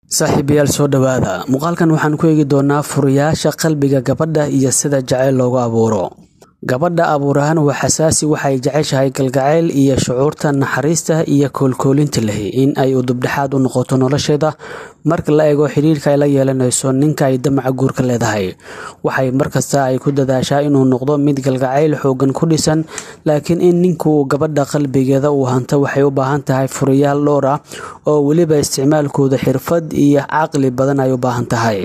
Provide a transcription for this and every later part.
saaxiibayaal soo dhowaada muuqaalkan waxaan ku eegi doonaa furayaasha qalbiga gabadha iyo sida jacayl loogu abuuro gabadha abuur ahaan waa xasaasi waxay jeceshahay galgacayl iyo shucuurta naxariista iyo koolkoolinta leh in ay udubdhexaad u noqoto nolosheeda marka la eego xidhiirka ay la yeelanayso ninka ay damaca guurka leedahay waxay markasta ay ku dadaashaa inuu noqdo mid galgacayl xoogan ku dhisan laakiin in ninku gabadha qalbigeeda uu hanto waxay u baahan tahay furayaal dhowr ah oo weliba isticmaalkooda xirfad iyo caqli badan ay u baahan tahay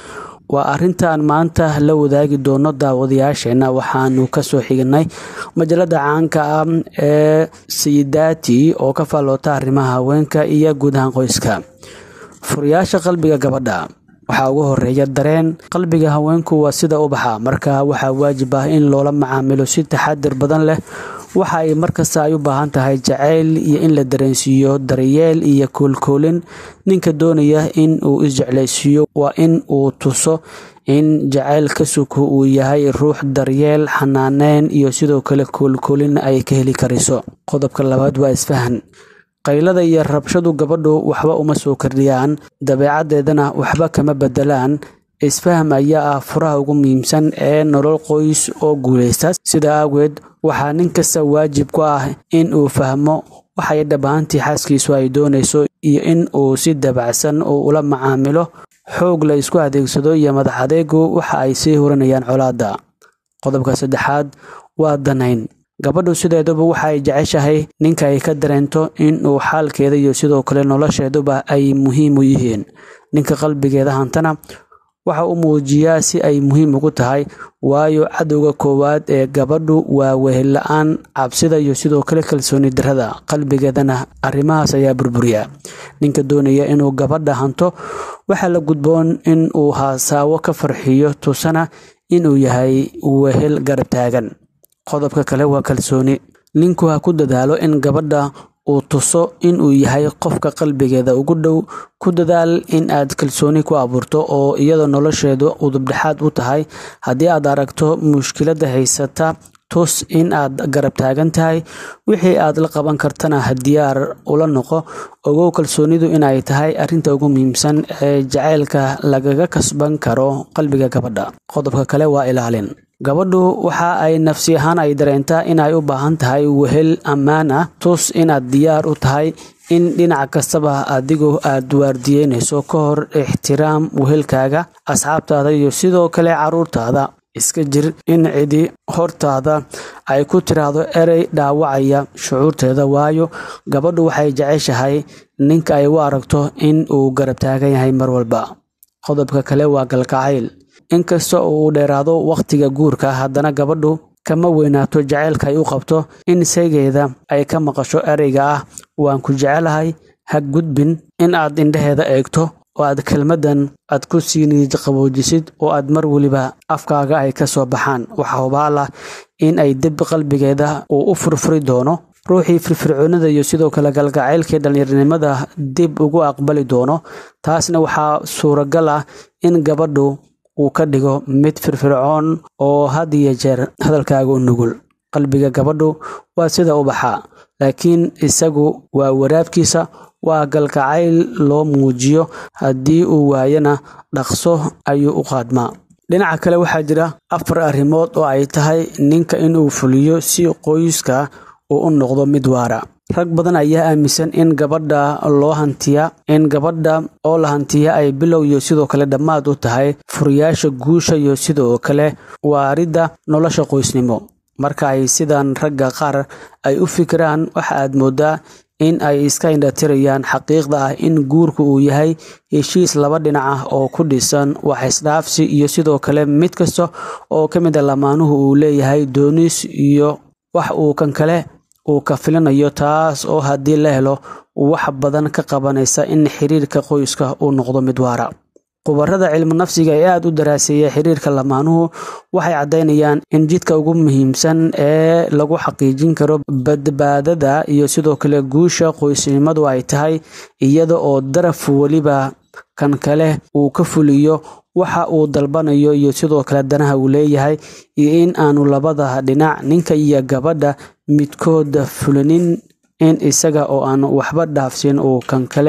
waa arrintaan maanta la wadaagi doono daawadayaasheenna waxaanu kasoo xignay majalada caanka ah ee sayidati oo ka faalloota arrimaha haweenka iyo guud ahaan qoyska furayaasha qalbiga gabadha waxaa ugu horeeya dareen qalbiga haweenku waa sida ubaxa marka waxaa waajib ah in loola macaamilo si taxadir badan leh waxa ay markasta ay u baahan tahay jacayl iyo in la dareensiiyo daryeel iyo koolkoolin ninka doonaya in uu isjeclaysiiyo waa in uu tuso in jacayl ka suko uu yahay ruux daryeel xanaaneyn iyo sidoo kale koolkoolin ay ka heli kariso qodobka labaad waa isfahan qaylada iyo rabshadu gabadhu waxba uma soo kordhiyaan dabeecaddeedana waxba kama bedelaan isfaham ayaa ah furaha ugu muhiimsan ee nolol qoys oo guulaysta sida aageed waxaa nin kasta waajib ku ah in uu fahmo waxay dhabaantii xaaskiisu ay doonayso iyo in uu si dabacsan uu ula macaamilo xoog la isku adeegsado iyo madax adeegu waxa ay sii hurinayaan colaadda qodobka saddexaad waa danayn gabadhu sideeduba waxa ay jeceshahay ninka ay ka dareento in uu xaalkeeda iyo sidoo kale nolosheeduba ay muhiim u yihiin ninka qalbigeeda hantana waxa uu muujiyaa si ay muhiim ugu tahay waayo cadowga koowaad ee gabadhu waa wehel la-aan cabsida iyo sidoo kale kalsooni darada qalbigeedana arrimahaas ayaa burburiya ninka doonaya inuu gabadha hanto waxaa la gudboon in uu haasaawo ka farxiyo tusana inuu yahay wehel garab taagan qodobka kale waa kalsooni ninku ha ku dadaalo in gabadha uu tuso inuu yahay qofka qalbigeeda ugu dhow ku dadaal in aad kalsooni ku abuurto oo iyada nolosheedu udubdhexaad u tahay haddii aad aragto mushkiladda haysata tus in aad garab taagan tahay wixii aad la qaban kartana diyaar ula noqo ogow kalsoonidu inay tahay arrinta ugu muhiimsan ee jacaylka lagaga kasban karo qalbiga gabadha qodobka kale waa ilaalin gabadhu waxa ay nafsi ahaan ay dareentaa inay u baahan tahay wehel ammaan ah tus inaad diyaar u tahay in dhinac kastaba adigu aad waardiyeynayso ka hor ixtiraam wehelkaaga asxaabtaada iyo sidoo kale caruurtaada iska jir in cidi hortaada ay ku tiraahdo erey dhaawacaya shucuurteeda waayo gabadhu waxay jeceshahay ninka ay u aragto in uu garab taagan yahay mar walba qodobka kale waa galgacayl inkasta oo uu dheeraado wakhtiga guurka haddana gabadhu kama weynaato jacaylka ay u qabto in saygeeda ay ka maqasho ereyga ah waan ku jecelahay ha gudbin in aad indhaheeda eegto oo aad kelmaddan aad ku sii niij qaboojisid oo aad mar weliba afkaaga ay ka soo baxaan waxaa hubaal ah in ay dib qalbigeeda uu u furfuri doono ruuxii firfircoonida iyo sidoo kale galgacaylkii dhallinyarnimada dib ugu aqbali doono taasna waxaa suuragal ah in gabadhu uu ka dhigo mid firfircoon oo had iyo jeer hadalkaaga u nugul qalbiga gabadhu waa sida ubaxa laakiin isagu waa waraabkiisa waa galgacayl loo muujiyo haddii uu waayana dhaqso ayuu u qaadmaa dhinaca kale waxaa jira afar arrimood oo ay tahay ninka inuu fuliyo si qoyska uu u noqdo mid waara rag badan ayaa aaminsan in gabadha loo hantiya in gabadha oo la hantiya ay bilow iyo sidoo kale dhammaad u tahay furiyaasha guusha iyo sidoo kale waaridda nolosha qoysnimo marka ay sidan ragga qaar ay u fikiraan waxa aad moodaa in ay iska indhatirayaan xaqiiqda ah in guurku uu yahay heshiis laba dhinac ah oo ku dhisan wax isdhaafsi iyo sidoo kale mid kasta oo ka mid a lamaanuhu uu leeyahay doonis iyo wax uu kan kale uu ka filinayo taas oo haddii la helo wax badan ka qabanaysa in xiriirka qoyska uu noqdo mid waara khubarada cilmu nafsiga ee aada u daraaseeya xiriirka lamaanuhu waxay caddaynayaan in jidka ugu muhiimsan ee lagu xaqiijin karo badbaadada iyo sidoo kale guusha qoysnimadu ay tahay iyada oo daraf weliba kan kale uu ka fuliyo waxa uu dalbanayo iyo sidoo kale danaha uu leeyahay iyo in aanu labada dhinac ninka iyo gabadha midkooda fulinin in isaga oo aan waxba dhaafsin uu kan kale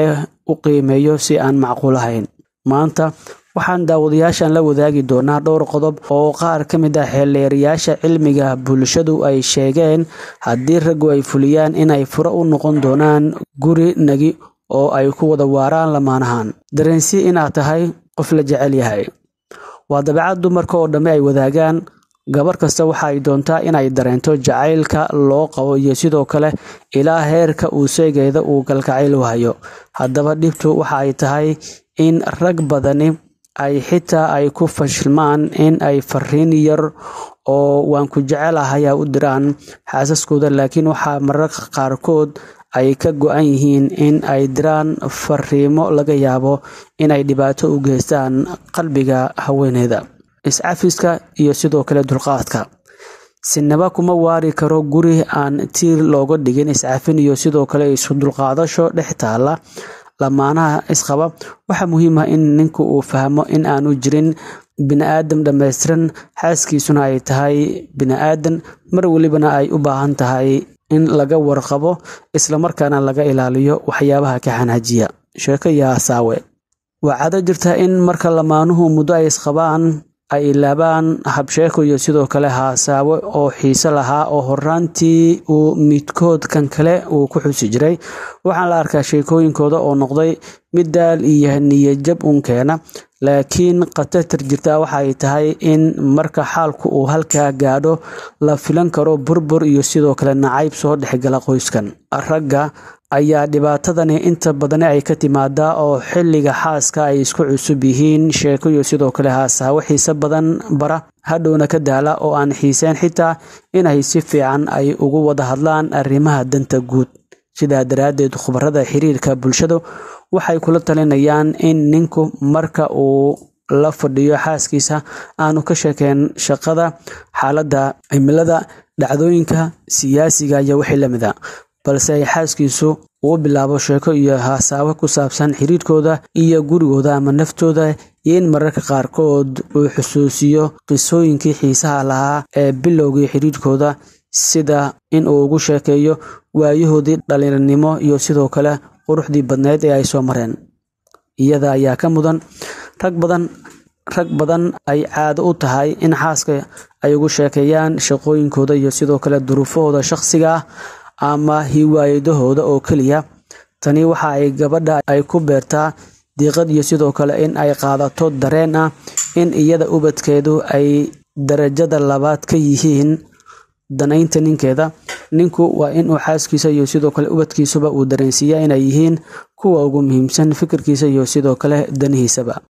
u qiimeeyo si aan macquul ahayn maanta waxaan daawadayaashan la wadaagi doonaa dhowr qodob oo qaar ka mid ah xeelleerayaasha cilmiga bulshadu ay sheegeen haddii raggu ay fuliyaan inay furo u noqon doonaan guri nagi oo ay ku wada waaraan lamaanahan dareensi inaad tahay qof la jecel yahay waa dabeecad dumarka oo dhamme ay wadaagaan gabar kasta waxa ay doontaa inay dareento jacaylka loo qabo iyo sidoo kale ilaa heerka uu seegeeda uu galgacayl u hayo haddaba dhibtu waxa ay tahay in rag badani ay xitaa ay ku fashilmaan in ay fariin yar oo waan ku jecelahay a u diraan xaasaskooda laakiin waxaa mararka qaarkood ay ka go-an yihiin in ay diraan fariimo laga yaabo inay dhibaato u geystaan qalbiga haweeneyda iscafiska iyo sidoo kale dulqaadka sinaba kuma waari karo guri aan tiir looga dhigin iscafin iyo sidoo kale isu dulqaadasho dhex taala lamaanaha isqaba waxaa muhiim ah in ninku uu fahmo in aanu jirin bini-aadam dhammaystiran xaaskiisuna ay tahay bini-aadan mar welibana ay u baahan tahay in laga warqabo islamarkaana laga ilaaliyo waxyaabaha ka xanaajiya sheeko iyo asaawe waa cado jirta in marka lamaanuhu muddo ay isqabaan ay ilaabaan habsheeko iyo sidoo kale haasaawe oo xiise lahaa oo horaantii uu midkood kan kale uu ku xusi jiray waxaan la arkaa sheekooyinkooda oo noqday mid daal iyo niyajab uun keena laakiin khatartar jirta waxa ay tahay in marka xaalku uu halkaa gaadho la filan karo burbur iyo sidoo kale nacayb soo dhexgala qoyskan ragga ayaa dhibaatadani inta badani ay ka timaadaa oo xilliga xaaska ay isku cusub yihiin sheeko iyo sidoo kale haasaawo xiise badan bara hadhowna ka daala oo aan xiiseen xitaa inay si fiican ay ugu wada hadlaan arrimaha danta guud sidaa daraaddeed khubarada xiriirka bulshadu waxay kula talinayaan in ninku marka uu la fadhiyo xaaskiisa aanu ka sheekeen shaqada xaaladda cimilada dhacdooyinka siyaasiga iyo wixii lamid a balse ay xaaskiisu uu bilaabo sheeko iyo haasaabo ku saabsan xiriirkooda iyo gurigooda ama naftooda iyo in mararka qaarkood uu xusuusiyo qisooyinkii xiisaha lahaa ee bilowgii xiriirkooda sida in uu ugu sheekeeyo waayahoodii dhallinyarnimo iyo sidoo kale quruxdii badneyd ee ay soo mareen iyada ayaa ka mudan rag badan rag badan ay caado u tahay in xaaska ay ugu sheekeeyaan shaqooyinkooda iyo sidoo kale duruufahooda shakhsiga ah ama hiwaayadahooda oo keliya tani waxa ay gabadha ay ku beertaa diiqad iyo sidoo kale in ay qaadato dareen ah in iyada ubadkeedu ay darajada labaad ka yihiin danaynta ninkeeda ninku waa inuu xaaskiisa iyo sidoo kale ubadkiisuba uu dareensiiya inay yihiin kuwa ugu muhiimsan fikirkiisa iyo sidoo kale danihiisaba